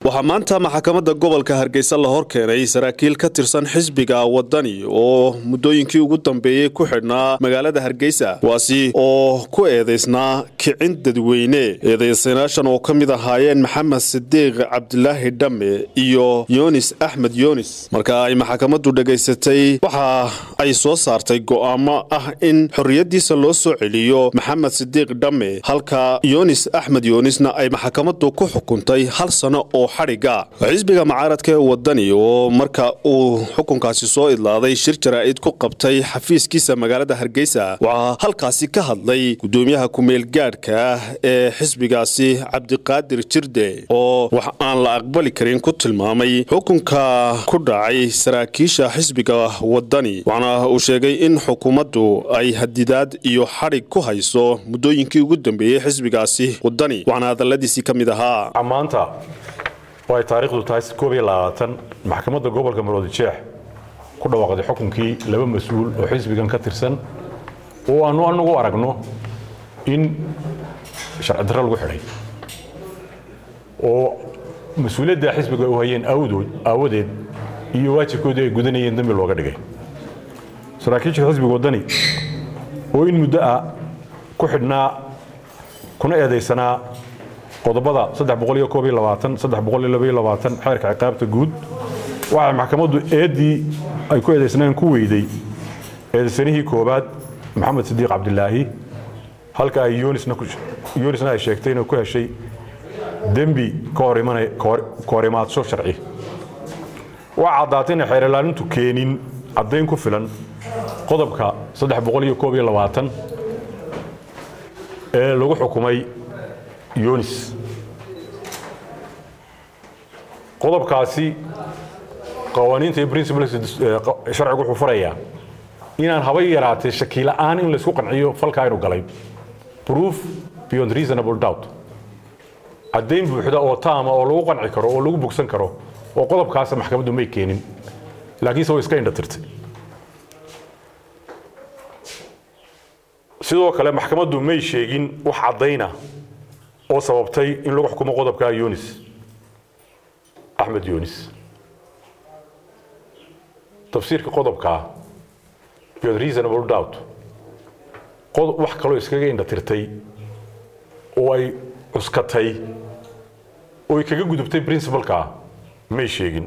waxaa maanta maxkamadda gobolka hargeysa la hor keenay saraakiil ka tirsan xisbiga wadani oo muddooyinkii ugu dambeeyey ku xidhnaa magaalada hargeysa kuwaasi oo ku eedaysnaa kicin dadweyne eedaysanaashan oo ka mid ahaayeen maxamed sidiiq cabdilaahi dhamme iyo yunis axmed yunis marka ay maxkamaddu dhegaysatay waxa ay soo saartay go'aamo ah in xorriyaddiisa loo soo celiyo maxamed sidiiq dhamme halka yunis axmed yunisna ay maxkamaddu ku xukuntay hal sano oo xadhiga xisbiga mucaaradka ee wadani oo marka uu xukunkaasi soo idlaaday shir jaraa'id ku qabtay xafiiskiisa magaalada hargeysa waxaa halkaasi ka hadlay gudoomiyaha kumeel gaadhka ah ee xisbigaasi cabdiqaadir jirde oo wax aan la aqbali karin ku tilmaamay xukunka ku dhacay saraakiisha xisbiga wadani waxaana uu sheegay in xukuumaddu ay hadidaad iyo xadhig ku hayso muddooyinkii ugu dambeeyey xisbigaasi wadani waxaana hadalladiisii ka mid ahaa maanta oo ay taariikhdu tahay koob iyo labaatan maxkamadda gobolka maroodi jeex ku dhawaaqday xukunkii laba mas-uul oo xisbigan ka tirsan oo aanu anagu aragno in sharci darro lagu xidhay oo mas-uuliyadda xisbiga u hayeen awdood aawadeed iyo waajibkoodii ay gudanayeen dambi looga dhigay saraakiisha xisbiga waddani oo in muddo ah ku xidhnaa kuna eedaysanaa qodobada xeerka ciqaabta guud waxay maxkamaddu eeddii ay ku eedaysnaan ku weyday eedaysanihii koobaad maxamed sidiiq cabdilaahi halka ay yunisna ay sheegtay inay ku heshay dembi ka hor imaadsho sharci waxaa caddaatay inay xeer ilaalintu keenin caddayn ku filan qodobka ee lagu xukumay yunis qodobkaasi qawaaniinta iyo principles sharcigu wuxuu farayaa inaan haba yaraatee shakila'aan in laysku qanciyo falkaa inuu galay proof beyond reasonable doubt caddayn buuxda oo taama oo lagu qanci karo oo lagu bogsan karo oo qodobkaasa maxkamaddu may keenin laakiinse way iska indhatirtay sidoo kale maxkamaddu may sheegin wax caddayna oo sababtay in lagu xukumo qodobka yunis axmed yunis tafsiirka qodobkaa beyond reasonable doubt wax kaloo iskaga indhatirtay oo ay cuskatay oo ay kaga gudubtay princibalkaa may sheegin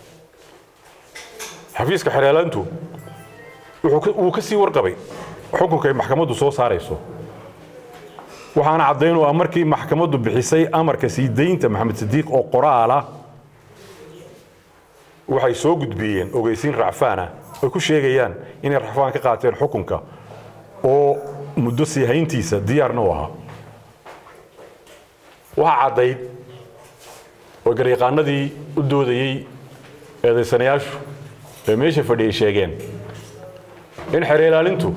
xafiiska xereelaantu wuu ka sii warqabay xukunka ay maxkamaddu soo saarayso waxaana caddayn u ah markii maxkamaddu bixisay amarka sii daynta maxamed sidiiq oo qoraala waxay soo gudbiyeen ogeysiin racfaana ay ku sheegayaan inay racfaan ka qaateen xukunka oo muddo sii hayntiisa diyaarna u ahaa waxaa caddayd oo garyaqaanadii u doodayey eedaysanayaashu ee meesha fadhiyay sheegeen in xere ilaalintu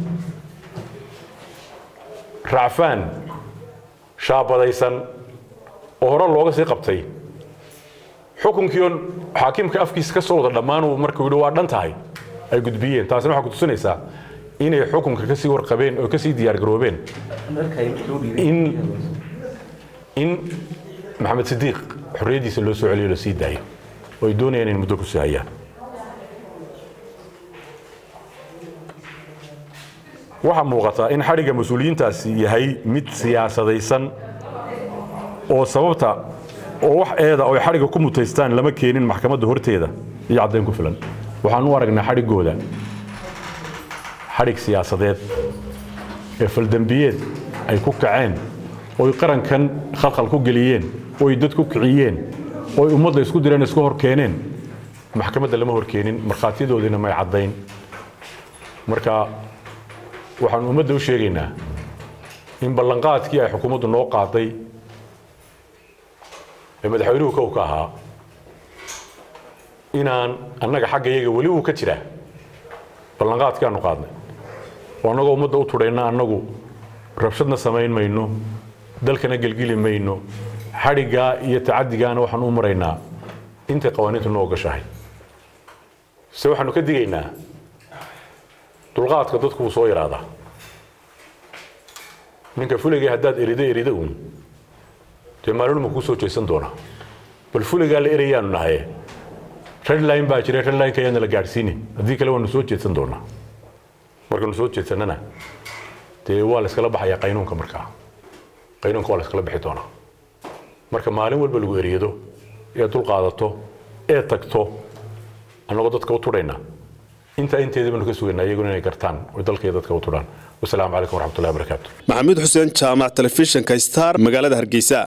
racfaan shaabadaysan oo hore looga sii qabtay xukunkiion xaakimka afkiisa ka soo wada dhammaanuu markuu yidhi waa dhan tahay ay gudbiyeen taasina waxaa ku tusinaysaa inay xukunka kasii warqabeen oo kasii diyaargaroobeen in in maxamed sidiiq xorriyaddiisa loo soo celiyo la sii daayo oo ay doonayaan in muddo ku sii hayaan waxaa muuqata in xadhigga mas-uuliyiintaasi yahay mid siyaasadaysan oo sababta oo wax eeda oo ay xadhigga ku mutaystaan lama keenin maxkamadda horteeda iyo caddayn ku filan waxaan u aragnaa xadhiggooda xadhig siyaasadeed ee faldembiyeed ay ku kaceen oo ay qarankan khalkhal ku geliyeen oo ay dad ku kiciyeen oo ay ummadda isku direen isku hor keeneen maxkamadda lama hor keenin markhaatiyadoodiina may caddayn marka waxaan ummadda u sheegaynaa in ballanqaadkii ay xukuumaddu noo qaaday ee madaxweynuhu kow ka ahaa inaan annaga xagga iyaga weli uu ka jiraa ballanqaadkii aanu qaadnay oo annagoo ummadda u tudhayna annagu rabshadna samayn mayno dalkana gelgeli mayno xadhiggaa iyo tacadigaana waxaan u maraynaa intay qawaaniintu noo gashahay se waxaanu ka digaynaa dulqaadka dadku wuu soo yaraadaa ninka fuligay haddaad erida erida uun dee maalinuma kuu soo jeesan doona bal fuligaa la erayaanu nahay redline baa jira redlineka ayaana la gaadhsiinin haddii kale waanu soo jeedsan doonaa markaanu soo jeedsanana dee waa la iskala baxayaa qaynuunka markaa qaynuunka waa la iskala bixi doonaa marka maalin walba lagu eriyado ee dul qaadato ee tagto annagoo dadka u tudhayna intaa inteedii baanu ka sugaynaa iyaguna inay gartaan oo dalka iyo dadka u tudhaan wasalaamu calaykum waraxmatullahi wabarakaatu maxamuud xuseen jaamac telefishinka star magaalada hargeysa